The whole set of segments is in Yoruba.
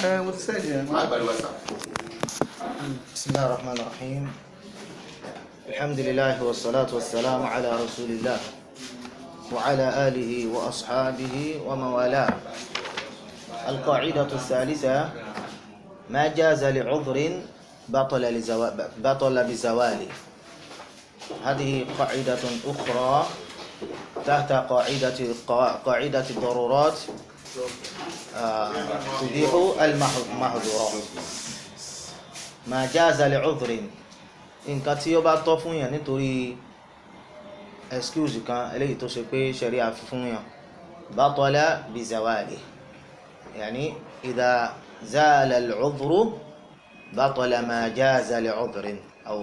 ẹ mo ti sẹ́ẹ̀dì ẹ̀ má gbàdúrà sá. بسم الله الرحمن الرحيم الحمد لله والصلاة والسلام على رسول الله وعلى آله وأصحابه ومن والاه القاعدة الثالثة ما جاز لعذر بطل لزوا... بطل بزواله هذه قاعدة أخرى تحت قاعدة قاعدة الضرورات آه، تبيح المحظورات ما جاز لعذر nǹkan tí ó bá tọ́ fún yàn nítorí excuse kan eléyìí tó ṣe pé ṣẹ̀ríà fi fún yàn batala bizawali yàní idha zala al-udhru batala ma jaza li'udhrin aw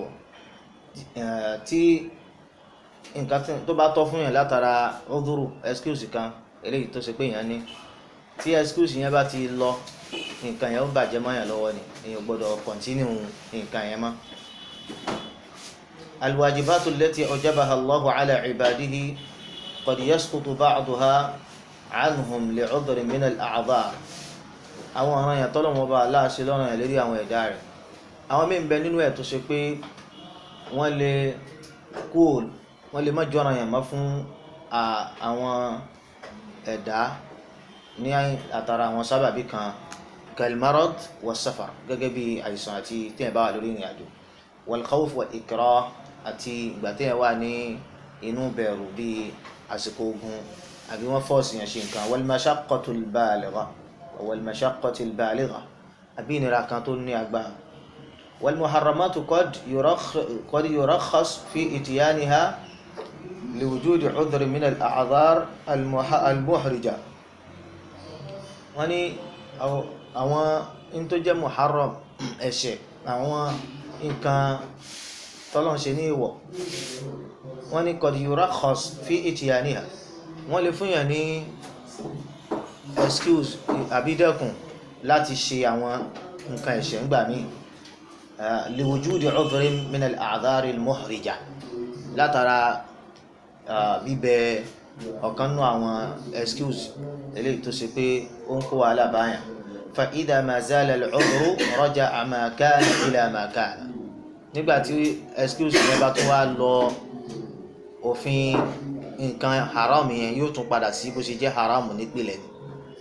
tí nǹkan tó bá tọ́ fún yàn látara udhru excuse kan eléyìí tó ṣe pé yàn ní tí excuse yẹn bá ti lọ nǹkan yẹn ó bàjẹ́ mọ́ yàn lọ́wọ́ ni èèyàn gbọ́dọ̀ continue nǹkan yẹn mọ́. الواجبات التي أوجبها الله على عباده قد يسقط بعضها عنهم لعذر من الأعذار àwọn ọ̀ràn yẹn tọ́lọ̀ wọn bá aláàṣẹ lọ́rùn yẹn lérí àwọn ẹ̀dá rẹ̀ àwọn míì ń bẹ nínú ẹ̀ tó ṣe pé wọ́n lè kú wọ́n lè má jọ̀ràn yẹn mọ́ fún àwọn ẹ̀dá ní àtàrà àwọn sábàbí kan kalmarad wa safar gẹ́gẹ́ bí àìsàn àti tí ẹ̀ bá wà lórí ìrìn àjò wal khawf wal ikrah àti ìgbà tí ẹ̀ wà ní inú bẹ̀rù bíi àsìkò ogun àbí wọ́n fọ́ọ̀sì yẹn ṣe nǹkan wal mashaqqatul baligha wal mashaqqatil baligha àbí ìnira kan tó ní agbára wal muharramatu qad yurakhas fi ityaniha liwujudi udhri min al a'dhar al muhrija wọ́n ní àwọn in tó jẹ́ muharram ẹ̀ṣẹ̀ àwọn nǹkan tọ́lọ́n ṣe ní ìwọ̀ wọ́n ní qad yurakhas fi ityaniha wọ́n lè fún yàn ní excuse àbídẹ́kùn láti ṣe àwọn nǹkan ẹ̀ṣẹ̀ ńgbà míì liwujudi udhrin min al-a'dhar al-muhrija látara bíbẹ ọ̀kan nú àwọn excuse eléyìí tó ṣe pé ó ń kó wàhálà báyàn fa idha ma zala al-udhru raja'a ma kana ila ma kana nígbàtí excuse yẹn bá tún wá lọ òfin nǹkan haram yẹn yóò tún padà sí bó ṣe jẹ́ haram nípìnlẹ̀ ni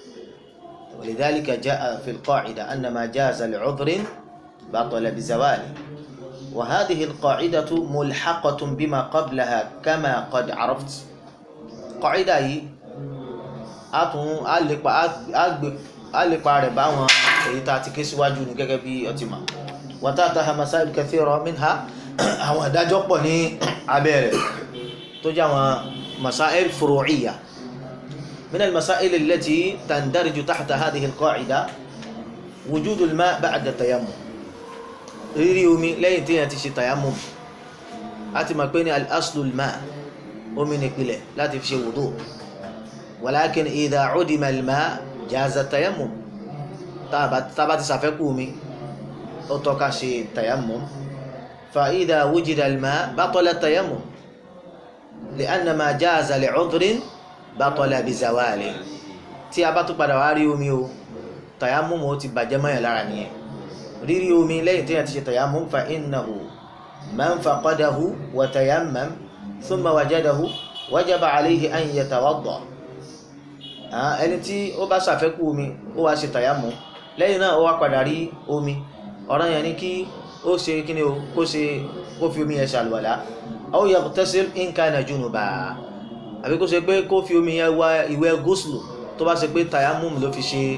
ولذلك جاء في القاعدة أن ما جاز لعذر بطل بزواله وهذه القاعدة ملحقة بما قبلها كما قد عرفت قاعدة yìí a tún a lè pa a lè pa rẹ̀ báwọn èyí tá a ti ké síwájú ní gẹ́gẹ́ bí ọtí mà وتحتها مسائل كثيرة منها àwọn ìdájọ́ pọ̀ ní abẹ́ rẹ̀ tó jẹ́ àwọn مسائل فروعية من المسائل التي تندرج تحت هذه القاعدة وجود الماء بعد التيمم rírí omi lẹ́yìn tí yẹn ti ṣe tayammum a ti mọ̀ pé ní al-aslu al-ma' omi nìpìlẹ̀ láti fi ṣe wudu walakin idha udima al-ma' jaza tayammum tába ti ṣàfẹ́kù omi ó tọ́ ká ṣe tayammum fa idha wujida al-ma' batala tayammum li'anna ma jaza li'udhrin batala bizawali tí a bá tún padà wá rí omi o tayammum ó ti bàjẹ́ mọ́yàn lára nìyẹn rírí omi lẹ́yìn tí a ti ṣe tayammum fa innahu man faqadahu wa tayammam thumma wajadahu wajaba alayhi an yatawadda ẹni tí ó bá ṣàfẹ́kù omi ó wá ṣe tayammum lẹ́yìn náà ó wá padà rí omi ọ̀ràn yẹn ni kí ó ṣe kíni o kó ṣe kó fi omi yẹn ṣàlùwàlá aw yaghtasil in kana junuba àbí kó ṣe pé kó fi omi yẹn wá ìwẹ̀ gúúsùlù tó bá ṣe pé tayammum ló fi ṣe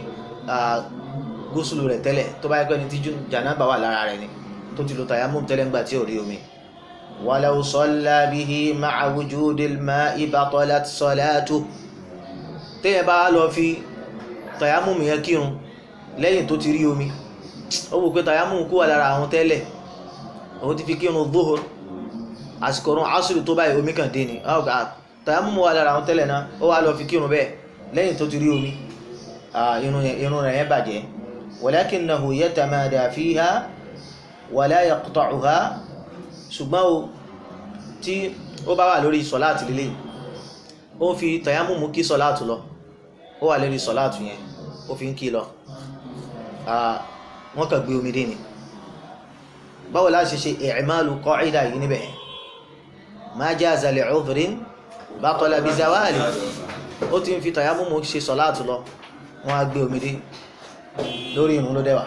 gúúsùlù rẹ̀ tẹ́lẹ̀ tó bá yẹ pé ní tí jànábà wà lára rẹ̀ ni tó ti lo tayammum tẹ́lẹ̀ ńgbà tí ò rí omi. walaw salla bihi ma'a wujudil ma'i batalat salatuh téèyàn bá lọ fi tayammum yẹn kírun lẹ́yìn tó ti rí omi ó wò pé tayammum kú wà lára àwọn tẹ́lẹ̀ òun ti fi kírun dhuhur àsìkò ọ̀run asùlù tó báyìí omi kàn dé ni tayammum wà lára àwọn tẹ́lẹ̀ náà ó wá lọ fi kírun bẹ́ẹ̀ lẹ́yìn tó ti rí omi irun rẹ̀ yẹn bàjẹ́ walakinahu yatamada fiha wala yaqta'uha ṣùgbọ́n o tí ó bá wà lórí sọ̀láàtì lílé ó fi tayammum kí sọ̀láàtù lọ ó wà lórí sọ̀láàtù yẹn ó fi ń kí lọ wọ́n kàn gbé omi dé ni báwo la ṣe ṣe i'malu qa'ida yìí níbẹ̀ ma jaza li 'udhrin batala bi zawali ó ti ń fi tayammum ṣe sọ̀láàtù lọ wọ́n á gbé omi dé lórí ìrun ló dẹ́wà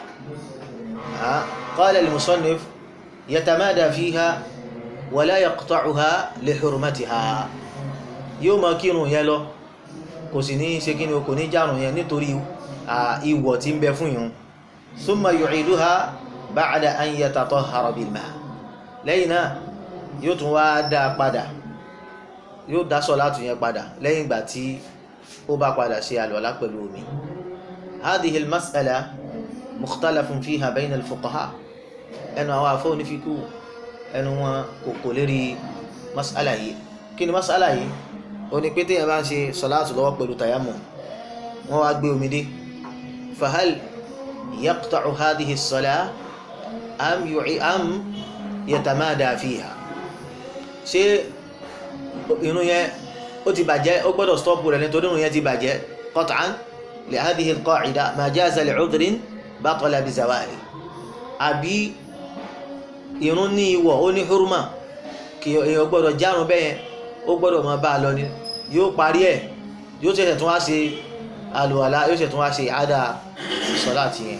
qala al-musannif yatamada fiha wala yaqta'uha li hurmatiha yóò máa kírun yẹn lọ kò sì ní ṣe kí ni o kò ní járun yẹn nítorí ìwọ̀ tí ń bẹ fún ìrun thumma yu'iduha ba'da an yatatahhara bil ma' lẹ́yìn náà yóò tún wá dá padà yóò dá sọ̀látù yẹn padà lẹ́yìn ìgbà tí ó bá padà ṣe àlùwàlá pẹ̀lú omi hadhihi al-mas'ala mukhtalafun fiha bayna al-fuqaha ẹnu àwọn afọ́ onífikú ẹnu wọn kò kò lérí mas'ala yìí kí ni mas'ala yìí ó ní pété yẹn bá ń ṣe sọ̀látù lọ́wọ́ pẹ̀lú tayammum wọ́n wá gbé omi dé fahal yaqta'u hadhihi as-salah am yu'i am yatamada fiha ṣé irun yẹn ó ti bàjẹ́ ó gbọ́dọ̀ stọ́pù rẹ̀ nítorí irun yẹn ti bàjẹ́ qat'an li hadhihi al-qa'ida ma jaza li 'udhrin batala bi zawali àbí irun ní ìwọ̀ ó ní hurma kí èèyàn gbọ́dọ̀ járun bẹ́yẹn ó gbọ́dọ̀ máa bá a lọ ni yóò parí ẹ̀ yóò ṣẹ̀ṣẹ̀ tún wá ṣe àlùwàlá yóò ṣẹ̀ṣẹ̀ tún wá ṣe àádá sọ́láàtì yẹn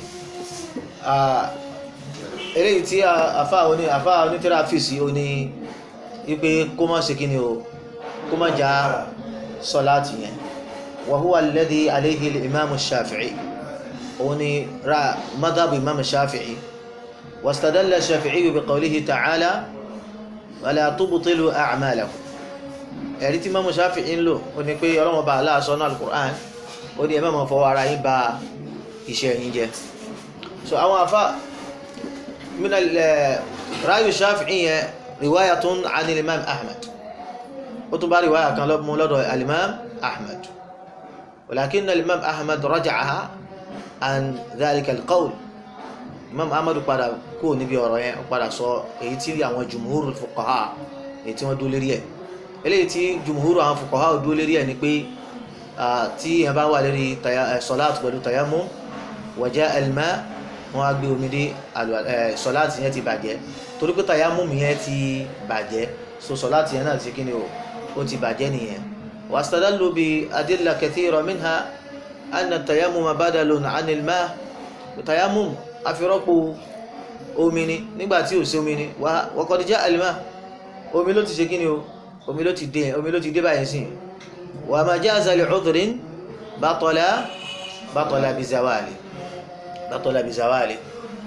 eléyìí tí àfá oní àfá onítẹ́ráfíìsì ó ní wípé kó má ṣe kí ni o kó má já sọ́láàtì yẹn wa huwa alladhi alayhi al-imam shafi'i ó ní ra madhab imam shafi'i wastadalla shafi'i bi qawlihi ta'ala wala tubtilu a'malakum ẹ̀rí tí imam shafi'i ń lò ó ní pé ọlọ́wọ́n bá aláàsọ náà al-Qur'an ó ní ẹ má máa fọwọ́ ara yín ba iṣẹ́ yín jẹ́ so àwọn afa من رأي الشافعي رواية عن الإمام أحمد وتبع رواية كان مولد الإمام أحمد ولكن الإمام أحمد رجعها عن ذلك القول الإمام أحمد قال كو نبي ورايا قال سو ايتي àwọn جمهور الفقهاء ايتي wọ́n dúró lórí ẹ̀ eléyìí tí jumhur àwọn fuqaha dúró lórí ẹ̀ ni pé tí ẹ bá wà lórí salat pẹ̀lú tayammum وجاء الماء wọ́n á gbé omi dé sọláàtì yẹn ti bàjẹ́ torí pé tayammum yẹn ti bàjẹ́ so sọláàtì yẹn náà ti kí ni o ó ti bàjẹ́ nìyẹn wastadallu bi adilla kathira minha anna tayammuma badalun anil ma tayammum afirọ́pò omi ni nígbà tí ò sí omi ni wa qad ja'a al ma omi ló ti ṣe kí ni o omi ló ti dé omi ló ti dé báyìí sí wa ma jaza li udhrin batala batala bi zawali látọ́lá bí zawali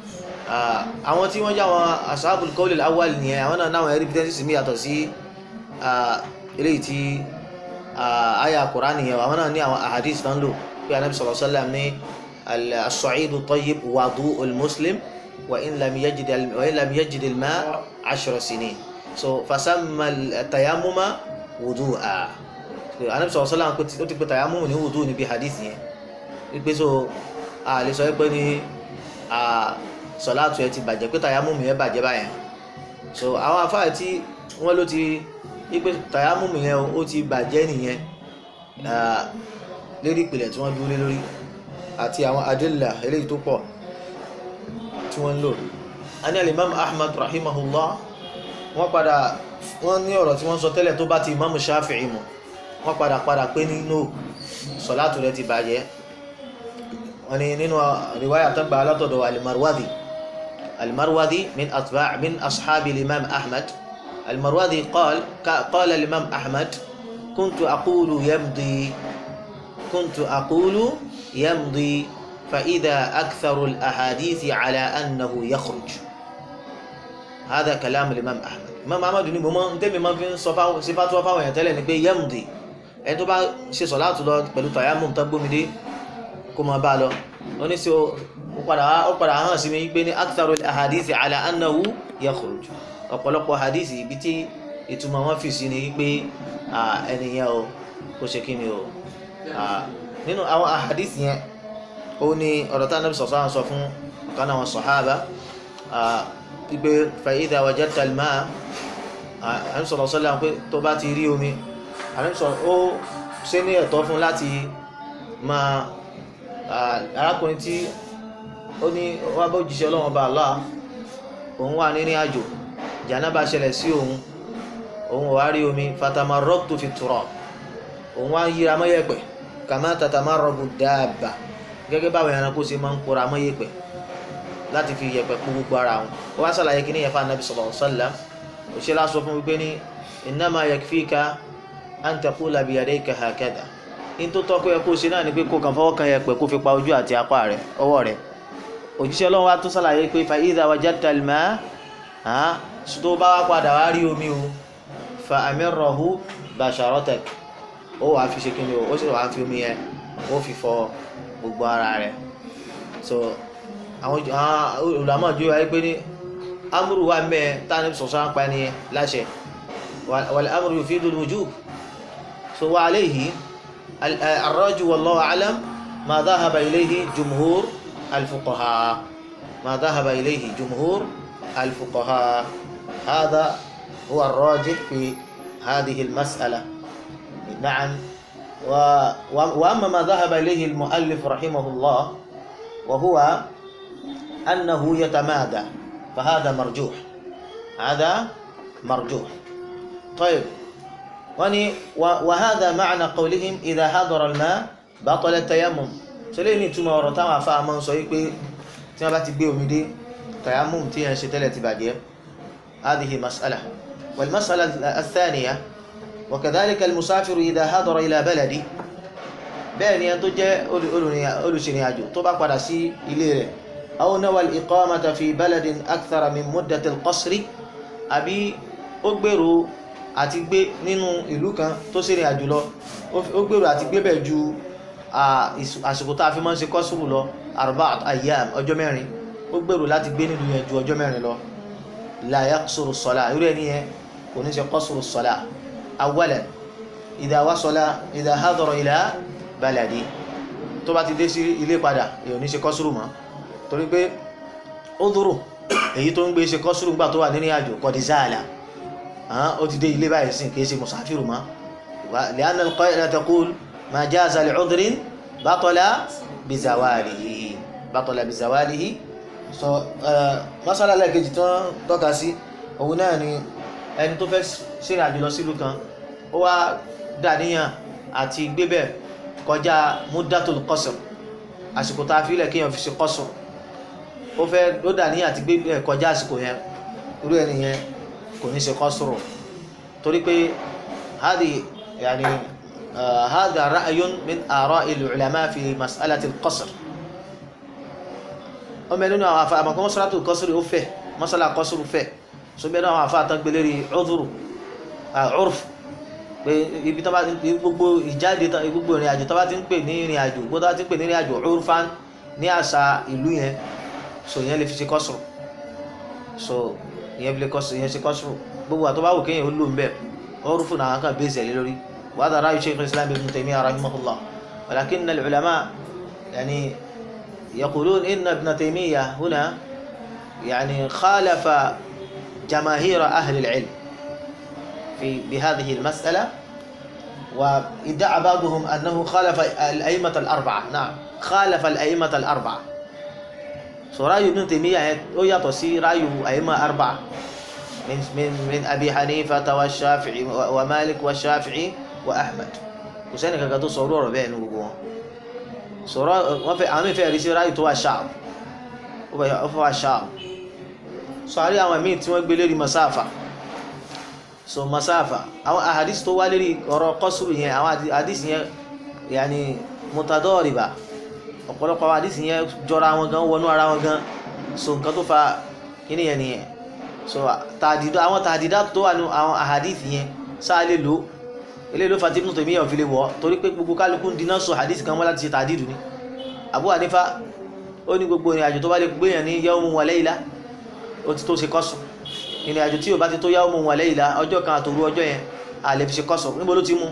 àwọn tí wọ́n já wọn ashabul qawl al-awwal nìyẹn àwọn náà náwọn evidence mi yàtọ̀ sí eléyìí tí àyà Qur'an nìyẹn àwọn náà ní àwọn ahadith tán lò pé anabi sallallahu alaihi wasallam ní as-sa'idu tayyib wudu'ul muslim wa in lam yajid wa in lam yajid al-ma' ashra sinin so fasamma tayammuma wudu'a anabi sallallahu alaihi wasallam ó ti pé tayammum ní wudu níbi hadith yẹn wípé so a lè sọ pé ní sọláàtù ẹ ti bàjẹ́ pé tàyámùmù yẹn bàjẹ́ báyẹn so àwọn afáà tí wọ́n ló ti wípé tàyámùmù yẹn ó ti bàjẹ́ nìyẹn lérí ìpìlẹ̀ tí wọ́n dúró lé lórí àti àwọn adilla eléyìí tó pọ̀ tí wọ́n ń lò a ní alimam ahmad rahimahullah wọ́n padà wọ́n ní ọ̀rọ̀ tí wọ́n sọ tẹ́lẹ̀ tó bá ti imam shafi'i mu wọ́n padà padà pé ní no sọláàtù rẹ ti bàjẹ́ wọ́n ní nínú riwaya tó gba látọ̀dọ̀ alimarwadi alimarwadi min atba' min ashabi imam ahmad alimarwadi qal qala imam ahmad kuntu aqulu yamdi kuntu aqulu yamdi فإذا أكثر الأحاديث على أنه يخرج هذا كلام الإمام أحمد الإمام أحمد ní mo máa ń tẹ́mi máa fi ń sọ fáwọn sí fatuwa fáwọn èèyàn tẹ́lẹ̀ ni pé yamdi ẹni tó bá ṣe sọ̀láàtù lọ pẹ̀lú tayammum tó gbómi dé kó máa bá lọ wọ́n ní sí ó padà hàn sí mi pé ní aktharu al-ahadith ala annahu yakhruj ọ̀pọ̀lọpọ̀ hadith ibi tí ìtumọ̀ wọn fi sí ni pé ẹnìyẹn o kó ṣe kí ni o nínú àwọn ahadith yẹn ó ní ọ̀rọ̀ tá Ànábì sọ̀sọ́ sọ fún ọ̀kan àwọn sàhábà pípé fa idha wajadta al-ma'a Ànábì sọ̀rọ̀ sọ́lá pé tó bá ti rí omi Ànábì sọ̀rọ̀ ó ṣe ní ẹ̀tọ́ fún láti máa arákùnrin tí ó ní wá bá òjíṣẹ́ ọlọ́run ọba Allah òun wà nínú àjò jànábà ṣẹlẹ̀ sí òun òun ò wá rí omi fatamarraqtu fi turab òun wá ń yíra mọ́yẹ̀pẹ̀ kama tatamarragu dabba gẹ́gẹ́ báwọn ẹranko ṣe máa ń kóra mọ́yẹ̀pẹ̀ láti fi yẹ̀pẹ̀ kú gbogbo ara wọn ó wá sàlàyé kí ní yẹn fún anabi sallallahu alaihi wasallam òṣèlú aṣọ fún wípé ní innama yakfika an taqula biyadayka hakadha in tó tọ́kọ́ yẹ kó ṣe náà ni pé kó kàn fọwọ́ kan yẹ̀pẹ̀ kó fi pa ojú àti apá rẹ̀ ọwọ́ rẹ̀ òjíṣẹ́ ọlọ́run wa tó sàlàyé pé fa idha wajadta al-ma tó bá wá padà wá rí omi o fa amirrahu basharatak ó wàá fi ṣe kí ni o ó sì wàá fi omi yẹn ó fi fọ gbogbo ara rẹ̀ so àwọn olùdámọ̀ ju ayé pé ní amúrù wa mẹ́ tani sọ̀sọ́ apá ẹni láṣẹ wal amru yufidu al-wujub so wa alayhi الرجل والله أعلم ما ذهب إليه جمهور الفقهاء ما ذهب إليه جمهور الفقهاء هذا هو الراجح في هذه المسألة نعم و... وأما ما ذهب إليه المؤلف رحمه الله وهو أنه يتمادى فهذا مرجوح هذا مرجوح طيب وني وهذا معنى قولهم إذا حضر الماء بطل التيمم سليني تما ورطا فاهمان سو يبي تما باتي بي اومي دي تيمم تي ان شتله تباجي هذه مسألة والمسألة الثانية وكذلك المسافر إذا حضر إلى بلدي بẹ́ẹ̀ ni ẹni tó jẹ́ olùsìnrìn àjò tó bá padà sí ilé rẹ̀ أو نوى الإقامة في بلد أكثر من مدة القصر àbí ó gbèrò àti gbé nínú ìlú kan tó ṣèrìn àjò lọ ó gbèrò àti gbé bẹ̀ ju àsìkò tá a fi máa ń ṣe kọ́sùrù lọ arba ayyam ọjọ́ mẹ́rin ó gbèrò láti gbé nílùú yẹn ju ọjọ́ mẹ́rin lọ la yaqsuru sọlá irú ẹni yẹn kò ní ṣe kọ́sùrù sọlá awwalan idha wasala idha hadara ila baladi tó bá ti dé sí ilé padà èèyàn ní ṣe kọ́sùrù mọ́ torí pé ó dúró èyí tó ń gbé ṣe kọ́sùrù gbà tó wà nínú àjò kọ̀dísáàlà ó ti dé ilé báyìí sí kìí ṣe musafiru ma li'anna al-qa'ida taqul ma jaza li'udhrin batala bizawalihi batala bizawalihi so masala lẹ́ẹ̀kejì tí wọ́n tọ́ka sí òun náà ni ẹni tó fẹ́ ṣèrìn àjò lọ sílùú kan ó wá dàníyàn àti gbébẹ̀ kọjá muddatul qasr àsìkò tá a fi ilẹ̀ kéèyàn fi ṣe qasr ó fẹ́ ó dàníyàn àti gbébẹ̀ kọjá àsìkò yẹn irú ẹni yẹn kò ní ṣe kọ́sùrù torí pé hadi yani hada ra'yun min ara'i al-ulama fi mas'alati al-qasr ó mẹ́rin nínú àwọn afa àmọ́kọ́ mọ́sálátù kọ́sùrù ó fẹ́ mọ́sálà kọ́sùrù fẹ́ so mẹ́rin àwọn afa àtàgbélé rí udhuru urf pé ibi tó bá ti gbogbo ìjáde gbogbo ìrìn àjò tó bá ti ń pè ní ìrìn àjò gbogbo tó bá ti ń pè ní ìrìn àjò urfan ní àṣà ìlú yẹn so yẹn lè fi ṣe kọ́sùrù so ìyẹn fi lè kọ́ ìyẹn ṣe kọ́sùrù gbogbo àtọ́ bá wù kéèyàn ó lò ń bẹ̀ ọrùn fún àwọn kan bẹ́ẹ̀ sẹ̀lẹ̀ lórí wàhálà ráyù sheikh islam ibn taymiyyah rahimahullah walakin al-ulama yani yaqulun inna ibn taymiyyah huna yani khalafa jamaahir ahli al-ilm في بهذه المسألة وادعى بعضهم أنه خالف الأئمة الأربعة نعم خالف الأئمة الأربعة so ráyù Ibn Taymiyyah ó yàtọ̀ sí ráyù àyímọ̀ arba min min min Abi Hanifa wa Shafi'i wa Malik wa Shafi'i wa Ahmad kò sẹ́ni kankan tó sọ̀rọ̀ ọ̀rọ̀ bẹ́ẹ̀ ní gbogbo wọn sọ̀rọ̀ wọ́n fẹ́ àwọn ìfẹ́ rí sí ráyù tó wà Sham ó fẹ́ wà Sham so àrí àwọn míì tí wọ́n gbé lérí masáfà so masáfà àwọn ahadis tó wá lérí ọ̀rọ̀ kọ́sùrù yẹn àwọn ahadis yẹn yàní mutadọ́rìbà ọ̀pọ̀lọpọ̀ àwọn àdìsí yẹn jọra wọn gan wọnú ara wọn gan so nǹkan tó fa kíní yẹn nìyẹn so tàdídá àwọn tàdídá tó wà ní àwọn àhàdìsí yẹn sáà lè lò eléyìí ló fa tí Ibn Taymiyyah fi lè wọ̀ torí pé gbogbo kálukú ń dínà sọ àdìsí kan wọ́n láti ṣe tàdídù ni Abu Hanifa ó ní gbogbo ìrìn àjò tó bá lè gbéyàn ní yawmun wa layla ó ti tó ṣe kọ́sù ìrìn àjò tí ò bá ti tó yawmun wa layla ọjọ́ kan àtòru ọjọ́ yẹn àlè fi ṣe kọ́sù níbo ló ti mú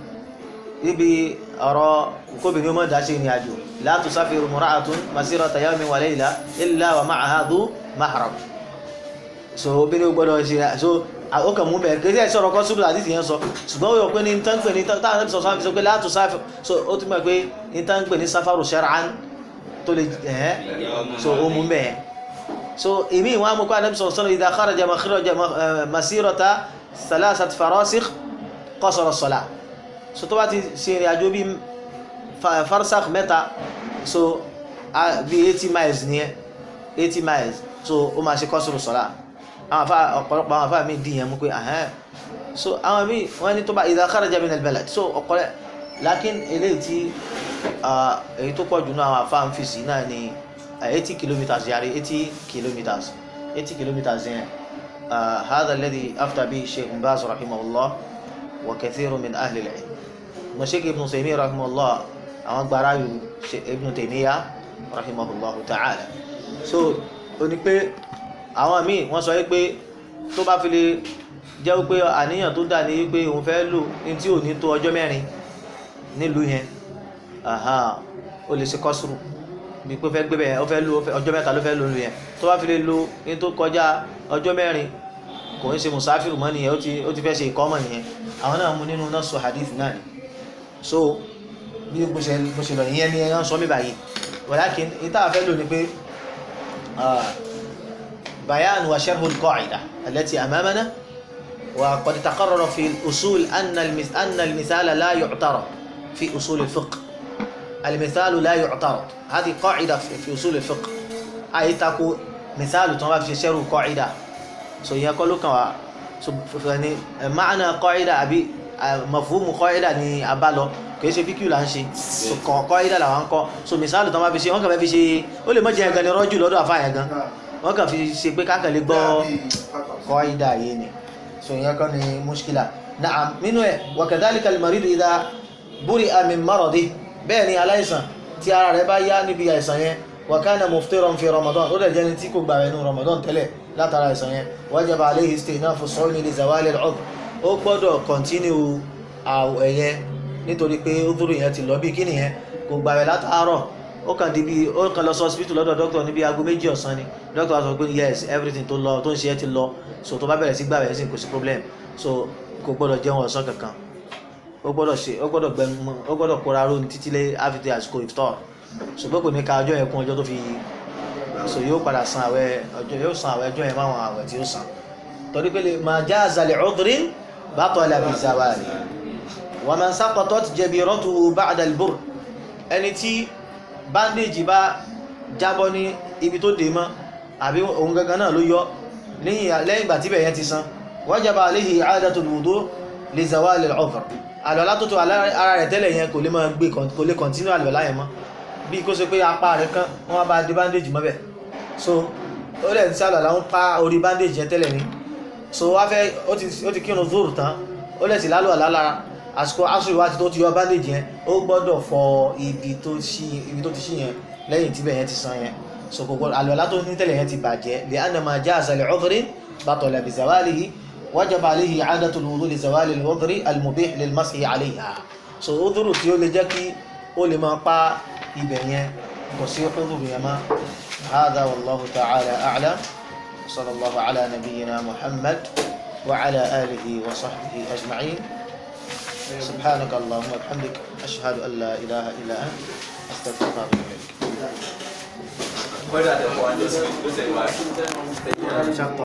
níbi ọ̀rọ̀ kóbìnrin ọmọ ìdá ṣe ìrìn àjò la tusafiru mura'atun masirata yawmin wa layla illa wa ma'aha dhu mahram so obìnrin gbọ́dọ̀ ṣe so ó kàn mú bẹ̀rẹ̀ kí ẹ sọ̀rọ̀ kọ́ súbùlà àti ìyẹn sọ ṣùgbọ́n ó yọ pé ní tán pè ní táwọn ẹbí sọ̀sọ́ àfi sọ pé la tusafiru so ó ti mọ̀ pé ní tán pè ní safaru shar'an tó lè ẹ̀hẹ́ so ó mú bẹ́ẹ̀ so èmi ìwọ̀n amúkọ́ anabi sọ̀rọ̀ sọ́nà idha kharaja makhraja masirata salasat farasikh qasara as-salah so tó bá ti ṣe ìrìn àjò bí farsakh mẹ́ta so bí eighty miles nìyẹn eighty miles so ó máa ṣe qasru as-salah àwọn afa ọ̀pọ̀lọpọ̀ àwọn afa mi dì yẹn mú pé ahẹ́n so àwọn míì wọ́n ní tó bá idha kharaja min al-balad so ọ̀pọ̀lọpọ̀ lakin eléyìí tí èyí tó pọ̀ jù náà àwọn afa ń fi sí náà ni eighty kilometers yàrá eighty kilometers eighty kilometers yẹn هذا الذي أفتى به الشيخ بن باز رحمه الله وكثير من أهل العلم مشيخ ابن تيمية رحمه الله أما براي ابن تيمية رحمه الله تعالى so ó ní pé àwọn míì wọ́n sọ pé tó bá fi lè jẹ́ pé àníyàn tó dà ní pé òun fẹ́ lò ní tí ò ní tó ọjọ́ mẹ́rin nílùú yẹn ó lè ṣe kọ́sùrù bí pé fẹ́ gbé bẹ́ẹ̀ ó fẹ́ lo ọjọ́ mẹ́ta ló fẹ́ lo lu yẹn tó bá fi lè lo ní tó kọjá ọjọ́ mẹ́rin kò ń ṣe musafiru mọ́ nìyẹn ó ti fẹ́ ṣe ìkọ́mọ̀ nìyẹn àwọn náà mú nínú náà sọ hadith náà ni so bí bó ṣe bó ṣe lọ ìyẹn ni ẹ̀yàn sọ mí báyìí walakin ìta fẹ́ lò ní pé bayan wa sharhu al-qa'ida allati amamana wa qad taqarrara fi al-usul anna al-misala la yu'tarad fi usul al-fiqh المثال لا يعترض هذه قاعدة في أصول الفقه أي تكو مثال تنظر في شر قاعدة سو يقول لك سو يعني معنى قاعدة أبي مفهوم قاعدة ni abalo kì í ṣe fíkìú là ń ṣe so kàn قاعدة làwọn ń kọ́ so misali tó máa fi ṣe wọ́n kàn fẹ́ fi ṣe ó lè mọ̀ jẹ́ ẹ̀gan ni rọ́jù lọ́dọ̀ àfáàyàn gan wọ́n kàn fi ṣe pé kákan lè gbọ́ قاعدة yìí ni so ìyẹn kọ́ ni mushkila na'am nínú ẹ̀ وكذلك المريض إذا برئ من مرضه bẹ́ẹ̀ ni aláìsàn tí ara rẹ̀ bá yá níbi àìsàn yẹn wakana muftiran fi ramadan ó dẹ̀ jẹ́ni tí kò gbà rẹ̀ nínú ramadan tẹ́lẹ̀ látara àìsàn yẹn wajaba alayhi istinafu sawmi li zawali al-udhr ó gbọ́dọ̀ kọ̀ntínú àwẹ̀ yẹn nítorí pé udhuru yẹn ti lọ bí kíni yẹn kò gbà rẹ̀ látàárọ̀ ó kàn di bí ó kàn lọ sí hospital lọ́dọ̀ doctor níbi aago méjì ọ̀sán ni doctor sọ pé yes everything tó lọ tó ń ṣe é ti lọ so tó bá bẹ̀rẹ̀ sí gbà rẹ̀ sí kò sí problem so kò gbọ́dọ̀ jẹun ọ̀sán kankan ó gbọ́dọ̀ ṣe ó gbọ́dọ̀ gbẹnu ó gbọ́dọ̀ kóra ró ní títí lé àfitì àsìkò ìfitọ́ ṣùgbọ́n kò ní ka ọjọ́ yẹn kún ọjọ́ tó fi so yóò padà san àwẹ̀ ọjọ́ yóò san àwẹ̀ ọjọ́ yẹn máwọn àwẹ̀ tí ó san torí pé ma jaza li udhrin batala bi zawali wa man saqatat jabiratuhu ba'da al-burr ẹni tí bandage bá jábọ́ ní ibi tó dé mọ́ àbí òun gangan náà ló yọ lẹ́yìn ìgbà tíbẹ̀ yẹn ti san wajaba alayhi i'adatul wudu li zawali al-udhr àlọ́lá tó tó ara rẹ̀ tẹ́lẹ̀ yẹn kò lè máa gbé kò lè kọ̀ntínú àlọ́lá yẹn mọ́ bí kó ṣe pé apá rẹ̀ kán wọ́n bá dé bandage mọ́bẹ̀ so ó lẹ̀ ní sálọ̀ láwọn pa orí bandage yẹn tẹ́lẹ̀ ni so wá fẹ́ ó ti kírun zoro tán ó lẹ̀ sí lálọ́ àlá lára àsìkò asùn ìwádìí tó ti yọ bandage yẹn ó gbọ́dọ̀ fọ ibi tó ti ṣí yẹn lẹ́yìn tíbẹ̀ yẹn ti san yẹn so kò gbọ́dọ̀ àlọ́lá tó ní tẹ́lẹ̀ yẹn ti bàjẹ́ li anna ma jaza li udhrin batala bi zawalihi وجب عليه إعادة الوضوء لزوال الوضر المبيح للمسح عليها so udhuru tí ó lè jẹ́ kí ó lè máa pa ibẹ̀ yẹn kò sí udhuru yẹn má هذا والله تعالى أعلم صلى الله على نبينا محمد وعلى آله وصحبه أجمعين سبحانك اللهم وبحمدك أشهد أن لا إله إلا أنت أستغفرك وأتوب إليك